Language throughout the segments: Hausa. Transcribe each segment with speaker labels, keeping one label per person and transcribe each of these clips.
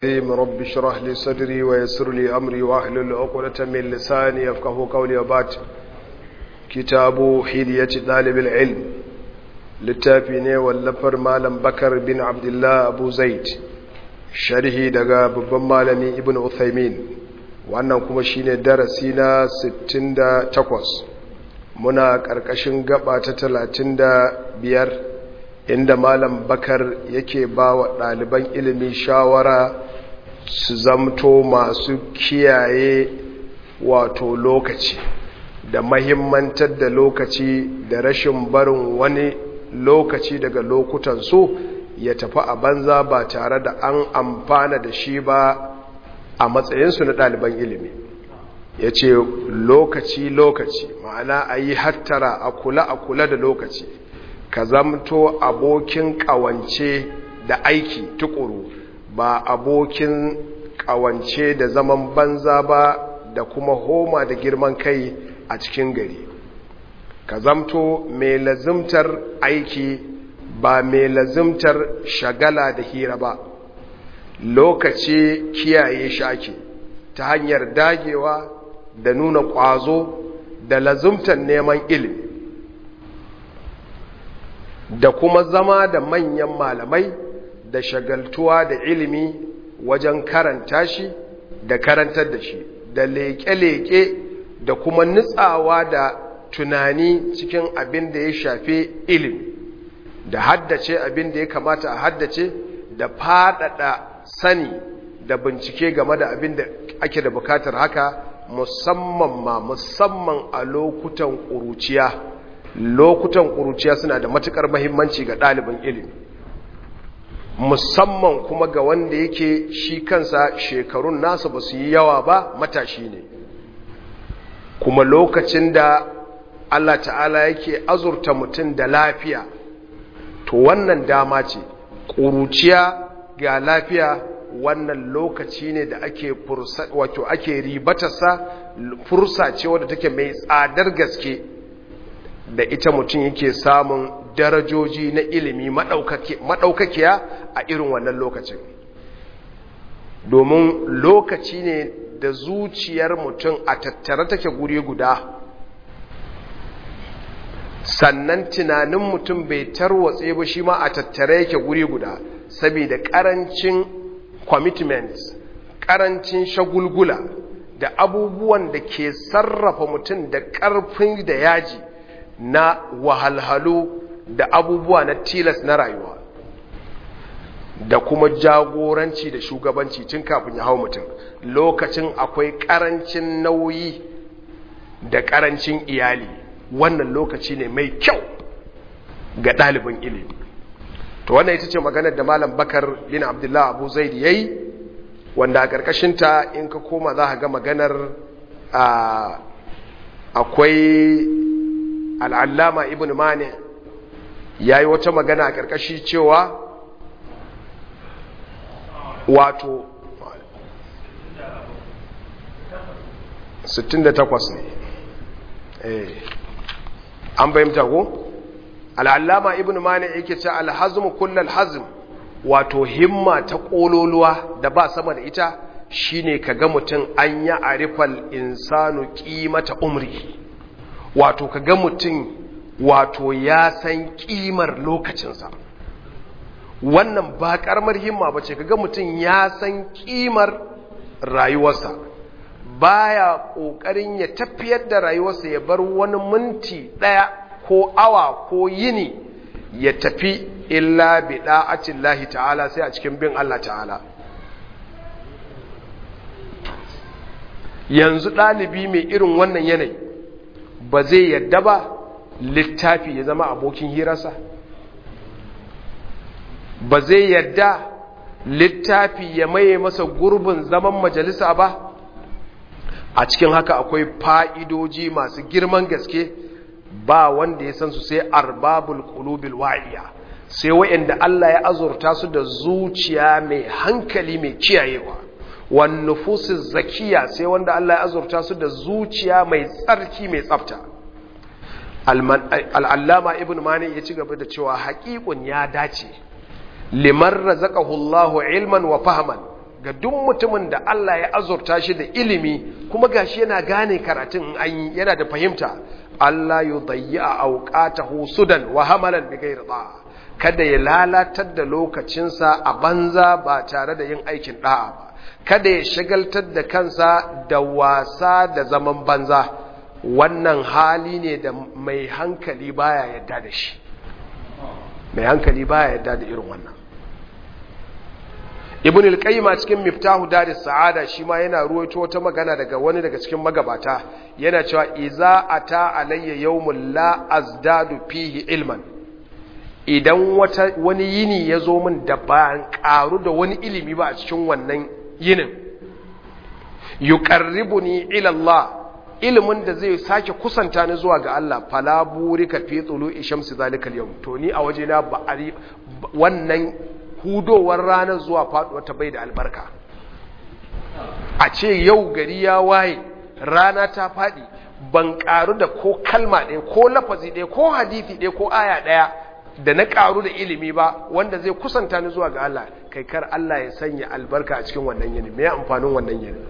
Speaker 1: الرحيم رب اشرح لي صدري ويسر لي أمري واحلل عقدة من لساني يفقه قولي وبعد كتاب حلية طالب العلم littafi wallafar malam bakar bin abdullah abu zaid sharhi daga babban malami ibn uthaymin wannan kuma shine darasi na 68 muna ƙarƙashin gaba ta 35 inda malam bakar yake ba wa ɗaliban ilimi shawara su zamto masu kiyaye wato lokaci da mahimmantar da lokaci da rashin barin wani lokaci daga lokutan su ya tafi a banza ba tare da an amfana da shi ba a matsayinsu na ɗaliban ilimi ya ce lokaci-lokaci ma'ana a yi hattara a kula a kula da lokaci ka zamto abokin ƙawance da aiki tukuru ba abokin ƙawance da zaman banza ba da kuma homa da girman kai a cikin gari ka zamto mai lazimtar aiki ba mai lazimtar shagala da hira ba lokaci kiyaye shaki ta hanyar dagewa da nuna ƙwazo da lazimtar neman ilimi da kuma zama da manyan malamai da shagaltuwa da ilimi wajen karanta shi da karantar da shi da leƙe-leƙe da kuma nutsawa da tunani cikin abin da ya shafi ilimi da haddace abin da ya kamata a haddace da faɗaɗa sani da bincike game da abin da ake da bukatar haka musamman ma musamman a lokutan ƙuruciya lokutan ƙuruciya suna da matuƙar mahimmanci ga ɗalibin ilimi musamman kuma ga wanda yake shi kansa shekarun nasa ba su yi yawa ba matashi ne kuma lokacin da Allah ta'ala yake azurta mutum da lafiya to wannan dama ce ƙuruciya ga lafiya wannan lokaci ne da ake wato ake ribatarsa fursa ce wadda take mai tsadar gaske da ita mutum yake samun darajoji na ilimi maɗaukakiya a irin wannan lokacin domin lokaci ne da zuciyar mutum a tattare take guri guda sannan tunanin mutum bai tarwatse ba shi ma a tattare yake guri guda saboda karancin commitments karancin shagulgula da abubuwan da ke sarrafa mutum da karfin da yaji na wahalhalu da abubuwa na tilas na rayuwa da kuma jagoranci da shugabanci tun kafin ya hau mutum lokacin akwai karancin nauyi da karancin iyali wannan lokaci ne mai kyau ga ɗalibin ilimi to wannan ita ce maganar da malam bakar bin abdullah abu zaidi ya yi wanda a ƙarƙashinta in ka koma za ga maganar akwai al'allama ibn mani ya yi wata magana a ƙarƙashi cewa wato 68 ne eh an bayyanta ko al'allama ibn mani yake ce alhazm kullal hazm wato himma ta kololuwa da ba sama da ita shine kaga mutum an ya arifal insanu qimata umri wato kaga mutum wato ya san kimar lokacinsa wannan ba karamar himma bace kaga mutum ya san kimar rayuwarsa baya kokarin ya tafiyar da rayuwarsa ya bar wani minti daya ko awa ko yini ya tafi illa bi da'atin lahi ta'ala sai a cikin bin Allah ta'ala yanzu ɗalibi mai irin wannan yanayi ba zai yadda ba littafi ya zama abokin hirarsa ba zai yadda littafi ya maye masa gurbin zaman majalisa ba a cikin haka akwai fa'idoji masu girman gaske ba wanda ya san su sai arbabul qulubil wa'iya sai wayanda Allah ya azurta su da zuciya mai hankali mai kiyayewa wan nufusiz zakiya sai wanda Allah ya azurta su da zuciya mai tsarki mai tsafta al-allama ibn mani ya ci gaba da cewa haqiqun ya dace liman razaqahu Allahu ilman wa fahman ga duk mutumin da Allah ya azurta shi da ilimi kuma gashi yana gane karatun an yi yana da fahimta Allah yudayya awqatahu sudan wa hamalan bi ghairi da'a kada ya lalatar da lokacinsa a banza ba tare da yin aikin da'a ba kada ya shagaltar da kansa da wasa da zaman banza wannan hali ne da mai hankali baya yadda da shi mai hankali baya yadda da irin wannan ibn al-qayyim a cikin miftahu daris sa'ada shi ma yana ruwaito wata magana daga wani daga cikin magabata yana cewa iza ata alayya yawmul la azdadu fihi ilman idan wata wani yini ya zo min da ban karu da wani ilimi ba a cikin wannan yinin yuqarribuni ila Allah ilimin da zai sake kusanta ni zuwa ga Allah fala burika fi tulu'i shamsi zalikal yawm to ni a waje na ba wannan hudowar ranar zuwa faduwar ta bai da albarka a ce yau gari ya waye rana ta fadi ban karu da ko kalma ɗaya ko lafazi ɗaya ko hadisi ɗaya ko aya ɗaya da na karu da ilimi ba wanda zai kusanta ni zuwa ga Allah kai kar Allah ya sanya albarka a cikin wannan yini me amfanin wannan yini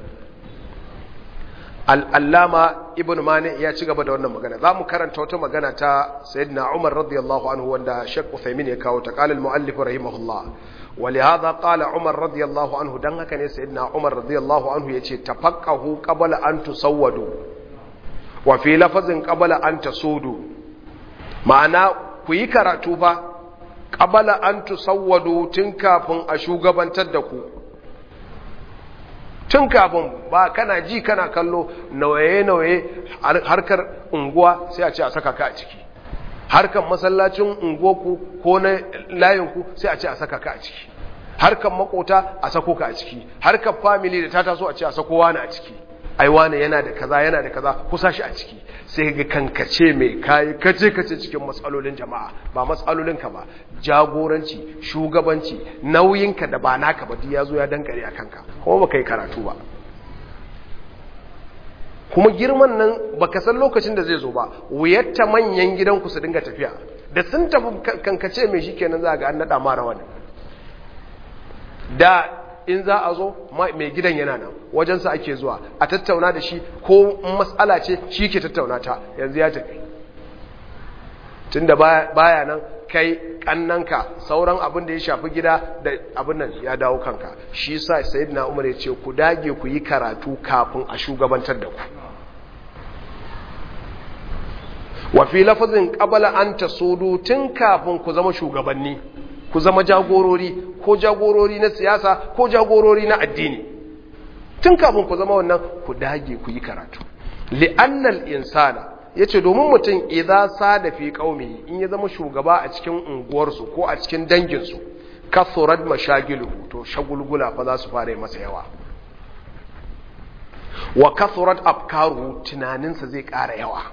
Speaker 1: al'allama ibn mani ya ci gaba da wannan magana za mu karanta wata magana ta sayyidina umar radiyallahu anhu wanda shek uthaymin ya kawo ta qala al-muallif rahimahullah wa li hadha qala umar radiyallahu anhu dan haka ne sayyidina umar radiyallahu anhu yace tafaqahu qabla an tusawwadu wa fi lafazin qabla an tasudu ma'ana ku yi karatu fa qabla an tusawwadu tun kafin a shugabantar da ku tun kafin ba kana ji kana kallo nauye-nauye harkar unguwa sai a ce a saka ka a ciki harkar masallacin unguwarku ko na layinku sai a ce a saka ka a ciki harkar makota a sako ka a ciki harkar family da ta taso a ce a sako wani a ciki ai wani yana da kaza yana da kaza kusa shi a ciki sai ga kankace mai kayi kace kace cikin matsalolin jama'a ba matsalolin ka ba jagoranci shugabanci nauyinka da ba naka ba duk yazo ya dankare a kanka kuma baka yi karatu ba kuma girman nan baka san lokacin da zai zo ba wuyatta manyan gidanku su dinga tafiya da sun tafi kankace mai shikenan za ga an nada mara wani da in za a zo mai gidan yana nan wajensa ake zuwa a tattauna da shi ko matsala ce shi ke tattauna ta yanzu ya tafi tun da baya nan kai kannanka sauran abin da ya shafi gida da abin nan ya dawo kanka shi sa sayyidina umar ya ce ku dage ku yi karatu kafin a shugabantar da ku wa fi lafazin qabala an tasudu tun kafin ku zama shugabanni ku zama jagorori ko jagorori na siyasa ko jagorori na addini tun kafin ku zama wannan ku dage ku yi karatu li'annal insana yace domin mutum idza sada fi qaumi in ya zama shugaba a cikin unguwarsu ko a cikin danginsu kasurat mashagilu to shagulgula fa za su fara masa yawa wa kasurat afkaru tunaninsa zai ƙara yawa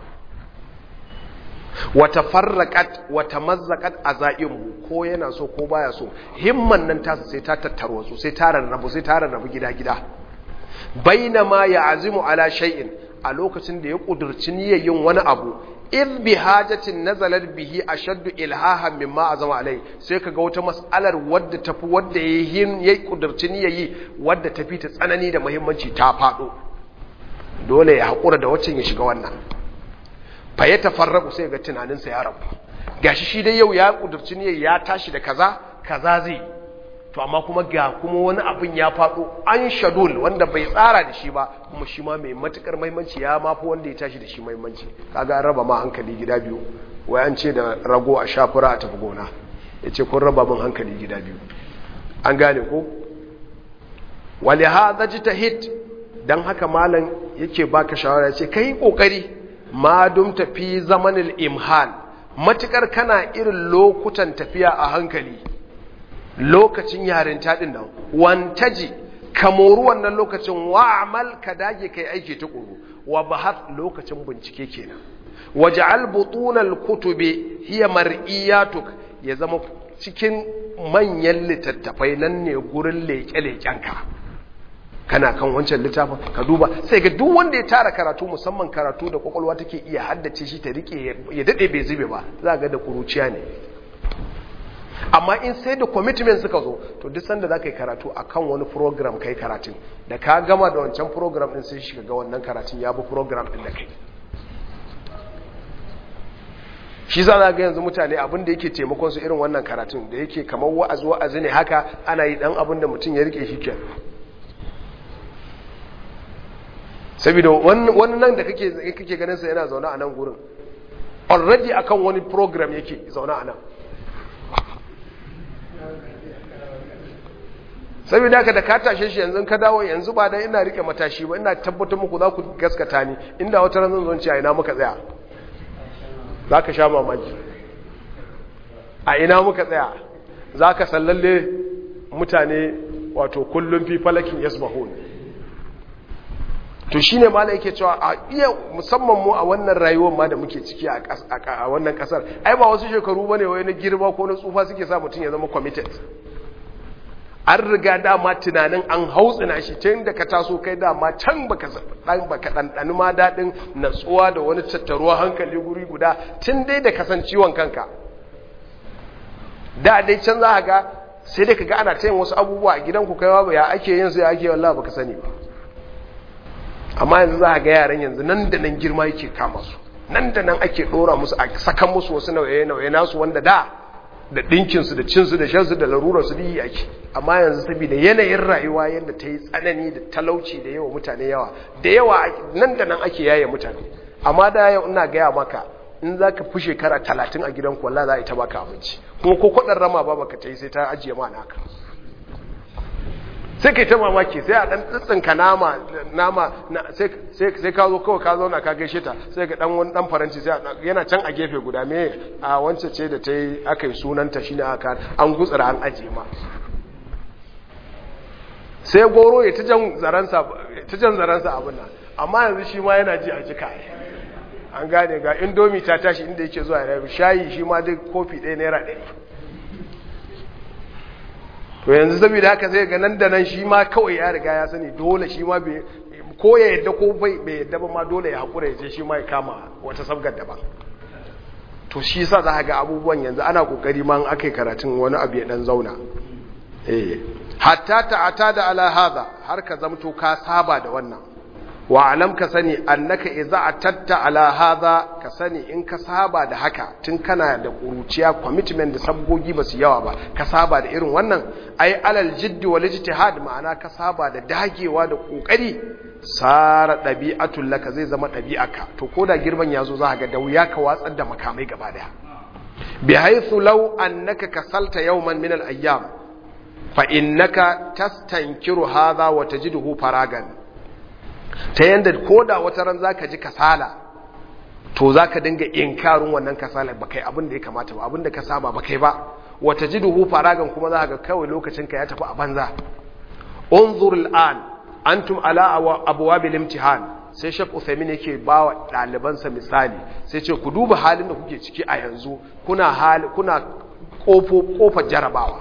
Speaker 1: wata farraƙat wata mazzaƙat a za'imu ko yana so ko baya so himman nan tasa sai ta tattarwa su sai ta rarrabu sai ta rarrabu gida-gida baina ma ya azimu ala shay'in a lokacin da ya ƙudurci niyyar yin wani abu in bi hajatin nazalar bihi ashaddu ilhahan mimma azama alai sai kaga wata mas'alar wadda tafi wadda yayin ya ƙudurci niyyar yi wadda tafi ta tsanani da muhimmanci ta faɗo dole ya haƙura da waccan ya shiga wannan fa ya tafarraku sai ga tunaninsa ya rabu gashi shi dai yau ya kudurci ne ya tashi da kaza kaza zai to amma kuma ga kuma wani abin ya faɗo an shadul wanda bai tsara da shi ba kuma shi ma mai matukar maimanci ya mafi wanda ya tashi da shi maimanci kaga an raba ma hankali gida biyu wai an ce da rago a shafura a tafi gona ya ce kun raba min hankali gida biyu an gane ko wali hadha jitahid dan haka malam yake baka shawara ya ce kai kokari ma dum tafi zamanin imhal matukar kana irin lokutan tafiya a hankali lokacin yarinta din nan wantaji kamoru wannan lokacin wa'amal ka dage kai aiki tukuru wa bahath lokacin bincike kenan waj'al butunal kutubi hiya mar'iyatuk ya zama cikin manyan littattafai nan ne gurin leke-lekenka kana kan wancan littafin ka duba sai ga duk wanda ya tara karatu musamman karatu da kwakwalwa take iya haddace shi ta rike ya dade bai zube ba za ga da kuruciya ne amma in sai da commitment suka zo to duk sanda za ka yi karatu a kan wani program kai karatun da ka gama da wancan program din sai shiga ga wannan karatun ya bi program din da kai shi za ga yanzu mutane abin da yake taimakon su irin wannan karatun da yake kamar wa'azi wa'azi ne haka ana yi dan abin da mutum ya rike shi ke saboda wani nan da kake kake ganin sa yana zaune a nan gurin already akan wani program yake zaune a nan saboda haka da ka tashe shi yanzu ka dawo yanzu ba dan ina rike matashi ba ina tabbatar muku za ku gaskata ni inda wata ran zan zo ci a ina muka tsaya za ka sha mamaki a ina muka tsaya za ka sallalle mutane wato kullum fi falakin yasbahun to shine mala yake cewa a iya musamman mu a wannan rayuwar ma da muke ciki a wannan kasar ai ba wasu shekaru bane wai na girma ko na tsufa suke sa mutum ya zama committed an riga dama tunanin an hautsina shi tun da ka taso kai dama can baka baka ɗanɗani ma daɗin natsuwa da wani tattaruwa hankali guri guda tun dai da kasancewan kanka da dai can za ga sai dai ka ga ana tayin wasu abubuwa a gidanku kai ba ya ake yin su ya ake wallah baka sani ba amma yanzu za ga yaran yanzu nan da nan girma yake kama su nan da nan ake ɗora musu a sakan musu wasu nauye-nauye nasu wanda da da ɗinkinsu da cinsu da shansu da larurarsu da yi ake amma yanzu saboda yanayin rayuwa yadda ta yi tsanani da talauci da yawa mutane yawa da yawa nan da nan ake yaye mutane amma da yau ina gaya maka in za ka fi shekara talatin a gidanku wallah za a yi ta baka abinci kuma ko kwaɗar rama ba baka ta yi sai ta ajiye ma naka sai kai ta mamaki sai a ɗan tsitsinka nama nama sai ka zo kawai ka zauna ka gaishe ta sai ga ɗan wani ɗan faranci sai yana can a gefe guda me a wancan ce da ta yi aka yi sunanta shine aka an gutsura an ajiye ma sai goro ya ta jan zaransa abin nan amma yanzu shi ma yana ji a jika an gane ga indomi ta tashi inda yake zuwa ya shayi shi ma duk kofi ɗaya naira ɗari to yanzu saboda haka sai ga nan da nan shi ma kawai ya riga ya sani dole shi ma ko ya yadda ko bai yadda ba ma dole ya haƙura ya je shi ma ya kama wata sabgar daban to shi sa za ga abubuwan yanzu ana kokari ma aka yi karatun wani abu ya dan zauna eh hatta ta'ata da ala hadha har ka zamto ka saba da wannan wa alam ka sani annaka idza atatta ala hadha ka sani in ka saba da haka tun kana da kuruciya commitment da sabgogi basu yawa ba ka saba da irin wannan ai alal jidd wal ijtihad ma'ana ka saba da dagewa da kokari sara dabi'atul laka zai zama dabi'aka to koda girman yazo za ka ga da wuya ka watsar da makamai gaba daya bi haythu law annaka kasalta yawman min al ayyam fa innaka tastankiru hadha wa tajiduhu faragan ta yanda koda wata ran zaka ji kasala to zaka dinga inkarin wannan kasala ba kai abin da ya kamata ba abin da ka saba ba kai ba wa tajiduhu faragan kuma zaka ga kawai lokacin ka ya tafi a banza unzur al'an antum ala abwabil imtihan sai Sheikh Uthaymeen yake bawa ɗalibansa misali sai ce ku duba halin da kuke ciki a yanzu kuna hali kuna kofo kofar jarabawa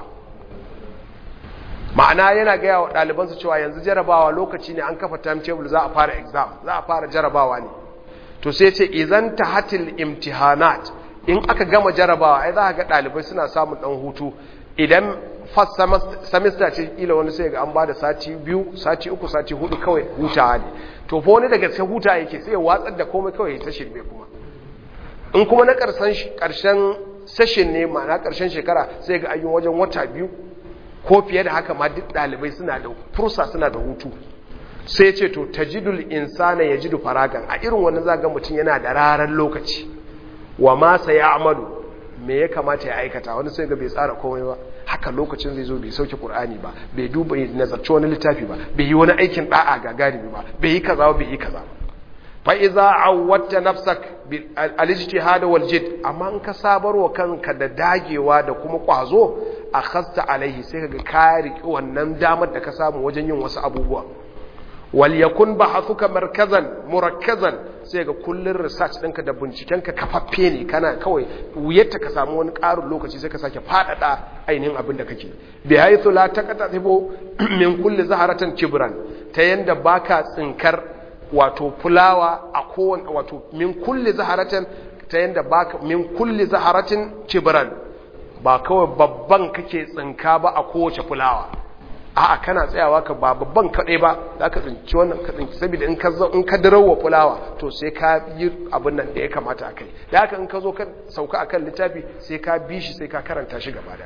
Speaker 1: ma'ana yana gaya wa ɗalibansa cewa yanzu jarabawa lokaci ne an kafa timetable za a fara exam za a fara jarabawa ne to sai ce idan ta hatil imtihanat in aka gama jarabawa ai za a ga ɗalibai suna samun ɗan hutu idan first semester ce ila wani sai ga an ba da sati biyu sati uku sati hudu kawai hutawa ne to fa wani daga sai huta yake sai ya watsar da komai kawai ya ta shirme kuma in kuma na ƙarshen session ne ma'ana ƙarshen shekara sai ga ayyun wajen wata biyu ko fiye da haka ma duk ɗalibai suna da fursa suna da hutu sai ce to tajidul insana ya jidu faragan a irin wannan zaga mutum yana da rarar lokaci wa ma sa ya amalu me ya kamata ya aikata wani sai ga bai tsara komai ba haka lokacin zai zo bai sauke qur'ani ba bai duba nazarci wani littafi ba bai yi wani aikin da'a gagarumi ba bai yi kaza bai yi kaza fa iza awwatta nafsak bil al-ijtihad wal jid amma in ka sabarwa kanka da dagewa da kuma kwazo akhasta alaihi sai kaga ka riki wannan damar da ka samu wajen yin wasu abubuwa wal yakun bahathuka markazan murakkazan sai ga kullun research ɗinka da bincikenka kafaffe ne kana kawai wuyarta ka samu wani ƙarin lokaci sai ka sake faɗaɗa ainihin abin da kake bi haythu la taqtatibu min kulli zaharatan kibran ta yanda baka tsinkar wato fulawa a kowane wato min kulli zaharatin ta yanda baka min kulli zaharatin kibran ba kawai babban kake tsinka ba a kowace fulawa a'a kana tsayawa ka ba babban kaɗai ba za ka tsinci wannan ka tsinci saboda in ka in ka dirawa fulawa to sai ka yi abin nan da ya kamata a kai da haka in ka zo ka sauka akan littafi sai ka bi shi sai ka karanta shi gaba da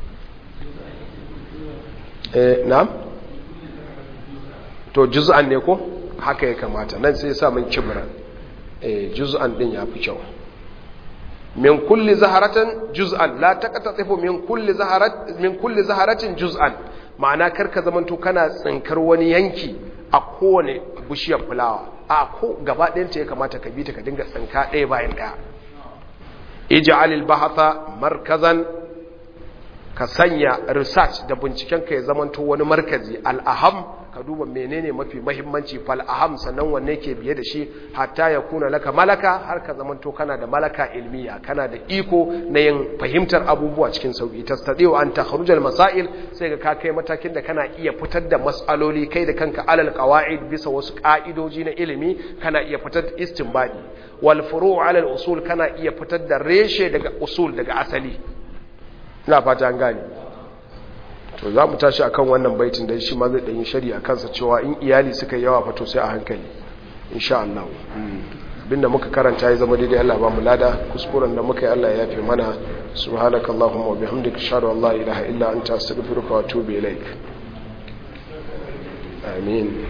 Speaker 1: eh na'am to juz'an ne ko haka ya kamata nan sai ya sa min kibran eh juz'an din yafi kyau min kulli zaharatin juz'an la taqtatifu min kulli zaharat min kulli zaharatin juz'an ma'ana karka zamanto kana tsinkar wani yanki a kowane bishiyar fulawa a ko gaba ɗayanta ya kamata ka bi ta ka dinga tsinka ɗaya bayan ɗaya ij'al al-bahatha markazan ka sanya research da binciken ka ya zamanto wani markazi al-aham ka duba menene mafi mahimmanci fal aham sannan wanne ke biye da shi hatta ya kuna laka malaka har ka zamanto kana da malaka ilmiya kana da iko na yin fahimtar abubuwa cikin sauki tastadiu an takhrujal masail sai ka kai matakin da kana iya fitar da mas'aloli kai da kanka alal qawaid bisa wasu ka'idoji na ilimi kana iya fitar da istinbadi wal furu' alal usul kana iya fitar da reshe daga usul daga asali ina fata an gane to za mu tashi akan wannan baitin da shi ma zai ɗanyi shari a kansa cewa in iyali suka yi yawa fato sai a hankali insha Allah abinda muka karanta ya zama daidai Allah ba mu lada kuskuren da muka yi Allah ya yafe mana subhanakallahumma wa bihamdika ashhadu an la ilaha illa anta astaghfiruka wa atubu ilaik amin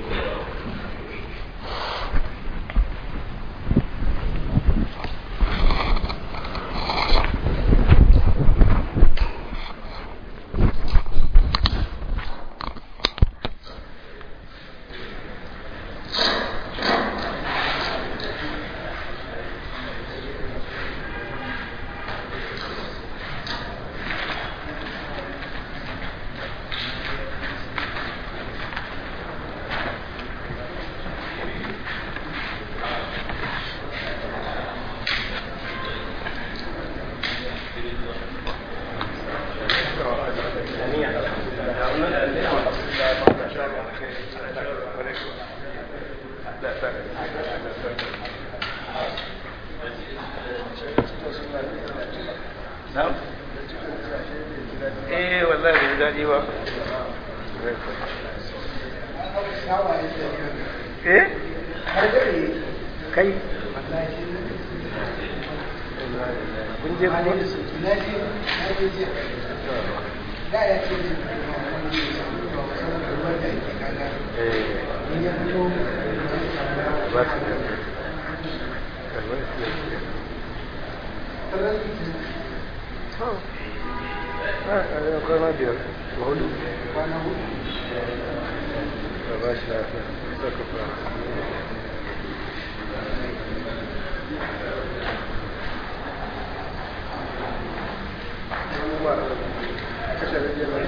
Speaker 2: eh wallahi bai daɗi ba eh kai kun je kuma ba su da kwana biyar ba hudu ba shi lafiya saka fara